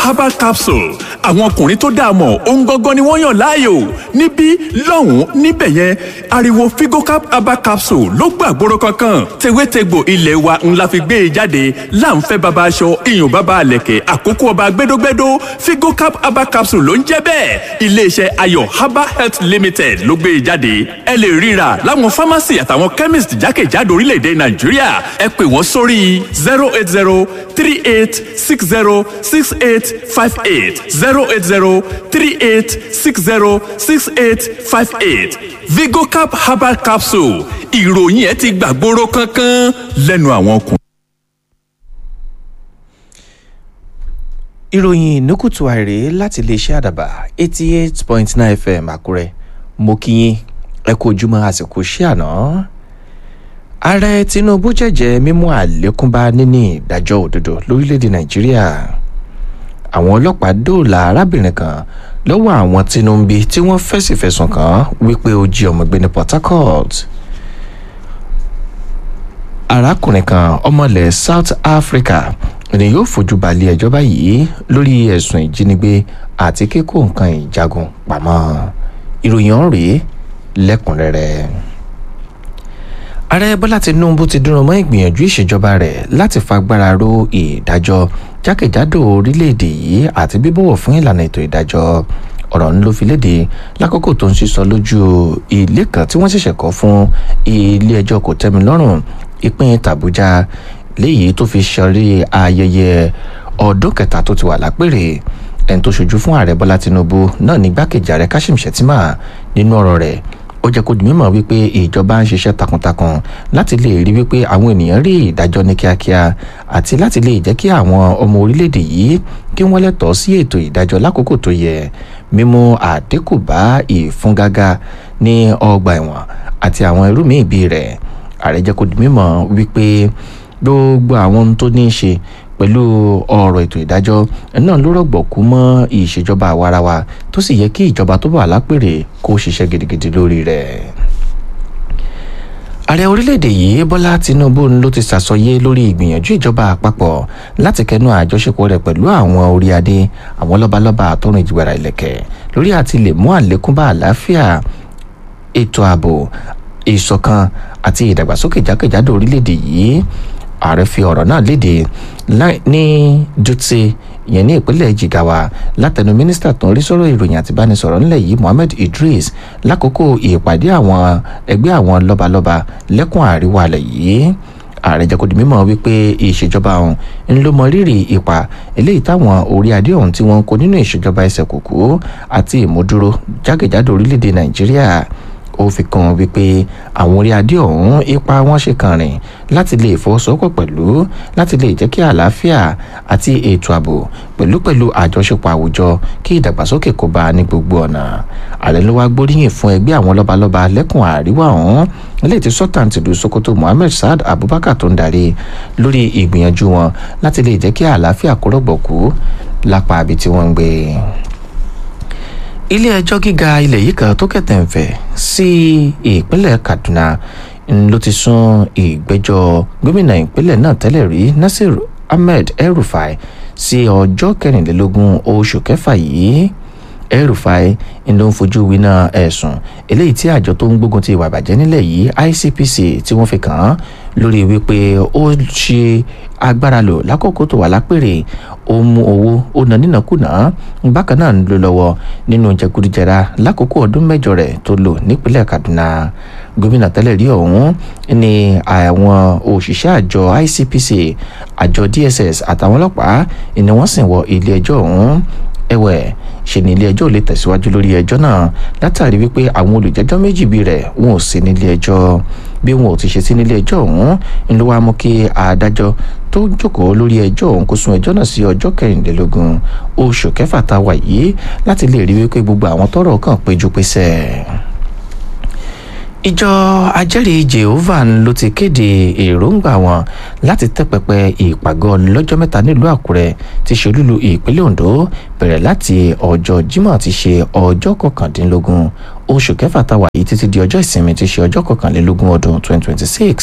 herbal capsule àwọn ọkùnrin tó dáa mọ̀ ohun gangan ni wọ́n yàn láàyò níbí lọ́hùn-ún níbẹ̀ yẹn ariwo figocap herbal capsule ló gbàgbóró kankan tewétegbò ilé wa ńlá fi gbé e jáde láǹfẹ́ baba aṣọ iyùn baba àlẹ̀kẹ̀ àkókò ọba gbẹdógbẹdó figocap herbal capsule ló ń jẹ́ bẹ́ẹ̀ iléeṣẹ́ ayọ̀ herbal health limited ló gbé e jáde ẹ lè ríra láwọn pharmacy àtàwọn chemist jákèjádò orílẹ̀-èdè nàìjíríà ẹ pè wọ́n sórí zero eight zero three eight six zero six eight five eight zero eight zero three eight six zero six eight five eight vigocap herbal capsule ìròyìn ẹ ti gbàgbóró kankan lẹ́nu àwọn ọkùnrin. ìròyìn ìnúkùtù àìrè láti iléeṣẹ́ àdàbà eighty eight point nine fm àkúrẹ́ mo kí yín ẹ kú ojúmọ́ àsìkò ṣé àná ààrẹ tinubu jẹ́jẹ́ mímú àlékún bá níní ìdájọ́ òdodo lórílẹ̀‐èdè nàìjíríà àwọn ọlọ́pàá dóòlà arábìnrin kan lọ́wọ́ àwọn tinubu tí wọ́n fẹ̀sì fẹ̀sùn kàn wípé ó jí ọmọ gbé ní port harcourt arákùnrin kan ọmọlẹ̀ south africa ni yóò fojú balẹ̀ ẹjọ́ báyìí lórí ẹ̀sùn ìjínigbé àti kíkó nǹkan ìjagun pamọ́ ìròyìn ọ̀hún rèé lẹ́kùnrẹ́rẹ́ ààrẹ bọ́lá tinubu ti dúró mọ́ ìgbìyànjú ìṣèjọba rẹ̀ láti fagbára ro ìdájọ́ jákèjádò orílẹ̀-èdè yìí àti bíbọ̀wọ̀ fún ìlànà ètò ìdájọ́ ọ̀rọ̀ ń ló fi léde lákòókò tó ń sísọ lójú ilé kan tí wọ́n ṣẹ̀ṣẹ̀ kọ́ fún ilé ẹjọ́ kò tẹ́mi lọ́rùn ìpín tàbújá léyìí tó fi ṣọrí ayẹyẹ ọdún kẹta tó ti wà lápèrè ẹni tó ṣojú fún ààrẹ bọ́lá tinubu náà ní gbákejì ààrẹ kashim shettima nínú ọ̀rọ̀ rẹ̀ ó jẹ́ kó di mímọ̀ wípé ìjọba ń ṣiṣẹ́ takuntakun láti lè rí wípé àwọn ènìyàn rí ìdájọ́ ní kíákíá àti láti lè jẹ́ kí àwọn ọmọ orílẹ̀-èdè yìí kí wọ́n lẹ́tọ̀ọ́ sí ètò ìdájọ́ lákòókò tó yẹ mímú àdínkù bá ìfúngágá ní ọgbà ẹ̀wọ̀n àti àwọn irú míì bíi rẹ̀ ààrẹ jẹ́ kó di mímọ̀ wípé gbogbo àwọn ohun tó ní í ṣe pẹ̀lú ọ̀rọ̀ ètò ìdájọ́ náà ló rọ̀gbọ̀kú mọ́ ìṣèjọba àwarawa tó sì yẹ kí ìjọba tó wà lápèrè kó ṣiṣẹ́ gidigidi lórí rẹ̀ ààrẹ orílẹ̀-èdè yìí bọ́lá tinubu ló ti ṣàsọyé lórí ìgbìyànjú ìjọba àpapọ̀ láti kẹnu àjọṣepọ̀ rẹ̀ pẹ̀lú àwọn orí adé àwọn lọ́balọ́ba àtọ́run ìjìgbara ìlẹ̀kẹ̀ lórí àti lè mú àlékún bá àlàáfíà ètò ààbò ìṣọ̀kan àti ìdàgbàsókè jákèjádò orílẹ̀-èdè yìí ààrẹ fi ọ̀rọ̀ náà léde ní dutse ìyẹn ní ìpínlẹ̀ jigawa látẹnu mínísítà tó ń rí sọ́rọ̀ ìròyìn àti ìbánisọ̀rọ̀ ńlẹ̀ yìí mohammed idris lákòókò ìpàdé àwọn ẹgbẹ́ àwọn lọ́balọ́ba lẹ́kùn àríwá alẹ̀ yìí ààrẹ jẹ́ kó di mímọ̀ wípé ìṣèjọba ọ̀hún ń ló mọ rírì ipa eléyìí táwọn orí adé ọ̀hún tí wọ́n ń kó nínú ìṣèjọba ẹsẹ̀ kòkó àti ìmúdúró jákèjádò orílẹ̀-èdè nàìjíríà ó fi kan wípé àwọn orí adé ọ̀hún ipa wọn ṣe kàn rìn láti lè fọwọ́sowọ́pọ̀ pẹ̀lú láti lè jẹ́ kí àlàáfíà àti ètò ààbò pẹ̀lú pẹ̀lú àjọṣepọ̀ àwùjọ kí ìdàgbàsókè kó bá ní gbogbo ọ̀nà ààrẹ ló wá gbóríyìn fún ẹgbẹ́ àwọn lọ́balọ́ba lẹ́kùn àríwá ọ̀hún ilé tí sultan tìlú sokoto mohammed saad abubakar tó ń darí lórí ìgbìyànjú wọn láti lè jẹ́ kí àlàáfíà kó rọ̀gbọ̀kú lápá ibi tí wọ́n ń gbé ilé ẹjọ́ gíga ilẹ̀ yìí kan tó kẹ̀tẹ̀ ń fẹ̀ sí ìpínlẹ̀ kaduna ló ti sún ìgbẹ́jọ́ gómìnà ìpínlẹ̀ náà tẹ́lẹ̀ rí nasir ahmed el-rufai sí ọjọ́ kẹrìnlélógún oṣù kẹfà yìí el-rufai ló ń fojú winá ẹ̀sùn eléyìí tí àjọ tó ń gbógun ti ìwà ìbàjẹ́ nílẹ̀ yìí icpc tí wọ́n fi kàn án lórí wípé ó ṣe agbára lò lákòókò tó wà lápèrè ó mú owó ó ná nínàkúnà bákan náà ń lò lọ́wọ́ nínú jẹgúdújẹrá lákòókò ọdún mẹ́jọ rẹ̀ tó lò nípínlẹ̀ kaduna gómìnà tẹ́lẹ̀ rí ọ̀hún ní àwọn òṣìṣẹ́ àjọ icpc àjọ dss àtàwọn ọlọ́pàá ni wọ́n sì wọ ilé ẹjọ́ ọ̀hún ẹ̀wẹ̀ ṣe ní ilé ẹjọ́ lè tẹ̀síwájú lórí ẹjọ́ náà látàrí wípé àwọn olùjẹ́jọ́ méjì bí rẹ̀ wọn ò sí nílé ẹjọ́ bí wọn ò ti ṣe sí nílé ẹjọ́ ọ̀hún ń ló wá mú kí adájọ́ tó jókòó lórí ẹjọ́ ọ̀hún kó sún ẹjọ́ náà sí ọjọ́ kẹrìnlélógún oṣù kẹfà tá a wà yìí láti lè rí wípé gbogbo àwọn tọ́rọ̀ kàn péjú pésẹ̀ ìjọ ajẹ́rìí jehovah ló ti kéde èròǹgbà wọn láti tẹ́ pẹpẹ ìpàgọ́ lọ́jọ́ mẹ́ta nílùú àkúrẹ́ ti ṣe olúlu ìpínlẹ̀ ondo bẹ̀rẹ̀ láti ọjọ́ jímọ̀ ti ṣe ọjọ́ kọkàndínlógún oṣù kẹfà táwa yìí títí di ọjọ́ ìsinmi ti ṣe ọjọ́ kọkànlélógún ọdún 2026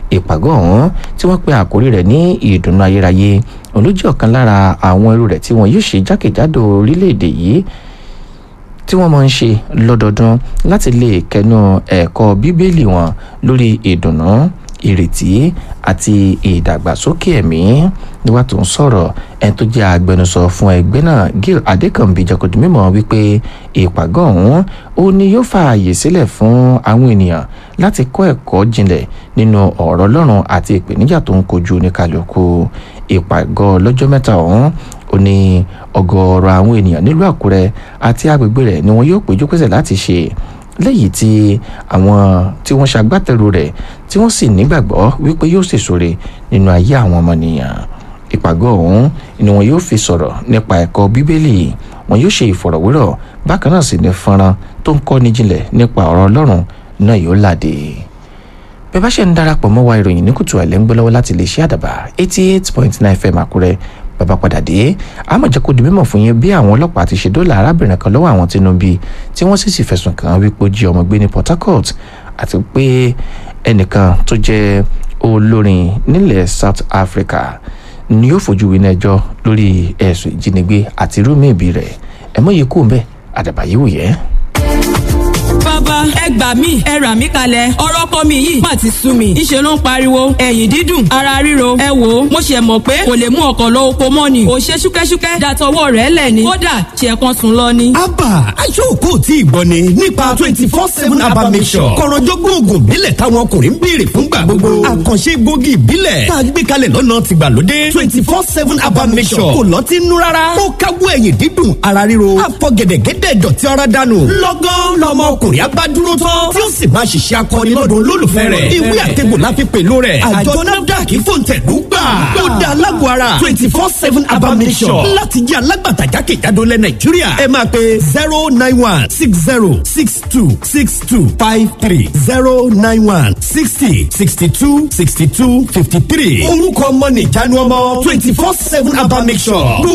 ìpàgọ́ ọ̀hún tí wọ́n pe àkórí rẹ̀ ní ìdùnnú ayérayé òun ló jẹ́ ọ̀kan lára àwọn irú rẹ̀ tí wọ́n yóò ṣe jákèjádò orílẹ̀-èdè yìí tí wọ́n máa ń ṣe lọ́dọọdún láti lè kẹnu ẹ̀kọ́ bíbélì wọn lórí ìdùnnú ìrètí àti ìdàgbàsókè ẹ̀mí nígbà tó ń sọ̀rọ̀ ẹni tó jẹ́ agbẹnusọ fún ẹgbẹ́ náà Gil Adékànbí jẹ́kọ̀dún mímọ́ wípé ìpàgọ́ ọ̀hún ó ní yóò fààyè sílẹ̀ fún àwọn ènìyàn láti kọ́ ẹ̀kọ́ jinlẹ̀ nínú ọ̀rọ̀ Ọlọ́run àti ìpèníjà tó ń kojú oníkàlùkù ìpàgọ́ lọ́jọ́ mẹ́ta ọ̀hún ó ní ọ̀gọ̀ọ̀rọ̀ àwọn ènìyàn nílùú Àkúrẹ́ àti agbègbè rẹ̀ ni wọn yóò péjú pésẹ̀ láti ṣe lẹ́yìn tí àwọn tí wọ́n ṣagbátẹrù rẹ̀ tí wọ́n sì nígbàgbọ́ wípé yóò ṣèṣore nínú ayé àwọn ọmọnìyàn ìpàgọ́ ọ̀hún ni wọn yóò fi sọ̀rọ̀ nípa ẹ̀kọ́ bíbélì wọn yóò ṣe ìfọ̀rọ̀wérọ̀ bákan náà sì ní fọ́nrán tó ń kọ́ni jinlẹ̀ nípa ọ̀rọ̀ Ọlọ́run náà yóò làdé bẹ́ẹ̀ bá ṣe ń darapọ̀ mọ́ wa ìròyìn ní kùtù àìlẹ́ ń gbọ́ lọ́wọ́ láti lè ṣe àdàbà eighty eight point nine fm Àkúrẹ́ bàbá padà dé àmọ́ jẹ́ kó di mímọ̀ fún yín bí àwọn ọlọ́pàá ti ṣe dóòlà arábìnrin kan lọ́wọ́ àwọn Tinubu tí wọ́n sì sì fẹ̀sùn kàn án wípé ó jí ọmọ gbé ní Port Harcourt àti pé ẹnìkan tó jẹ́ olórin nílẹ̀ South Africa ni yóò fojú winá ẹjọ́ lórí ẹ̀sùn ìjínigbé àti irú míì rẹ̀ ẹ̀mọ́ yìí kú mbẹ́ àdàbà yìí wù yẹ́ bàbá ẹ gbà mí ẹ rà mí kalẹ̀ ọ̀rọ̀ ọkọ mi yìí má ti sú mi ìṣe ló ń pariwo ẹ̀yìn dídùn ara ríro ẹ wò ó mo ṣe mọ̀ pé kò lè mú ọkọ̀ lọ oko mọ́ ni ò ṣe ṣúkẹ́ṣúkẹ́ dàtọwọ́ rẹ̀ lẹ̀ ni kódà ṣe kan sùn lọ ni. abba aṣọ́kò tí ìgbọ́ ni nípa twenty four seven abba mission kọ̀rọ̀jọ́gbọ́n oògùn ìbílẹ̀ táwọn ọkùnrin ń béèrè fúngbà gbogbo àkànṣe gbòógì ìbílẹ̀ tá a gbé kalẹ̀ lọ́nà tìgbàlódé twenty four seven abba mission kò lọ́ọ́ ti nú rárá ó káwọ́ ẹ̀yìn dídùn ara ríro àfọ̀gẹ̀dẹ̀gẹ̀dẹ̀ dọ̀tí ara dànù lọ́gán lọ́mọ ọkùnrin abá dúró tán tí ó sì máa ṣiṣẹ́ akọni lọ́dọ̀ olólùfẹ́ rẹ̀ ìwé àtẹ̀gbò la fi pèlú rẹ̀ àjọ nafdac fòǹtẹ̀lú gbà ó dá alágọ̀ ara twenty four seven abamisọ̀ láti jẹ́ alágbàtà jákèjádò lẹ̀ nàìjíríà ẹ máa pe zero nine one six zero six two six two five three zero nine one sixty sixty two sixty two fifty three orúkọ ọmọ nìjánu ọmọ twenty four seven abamisọ̀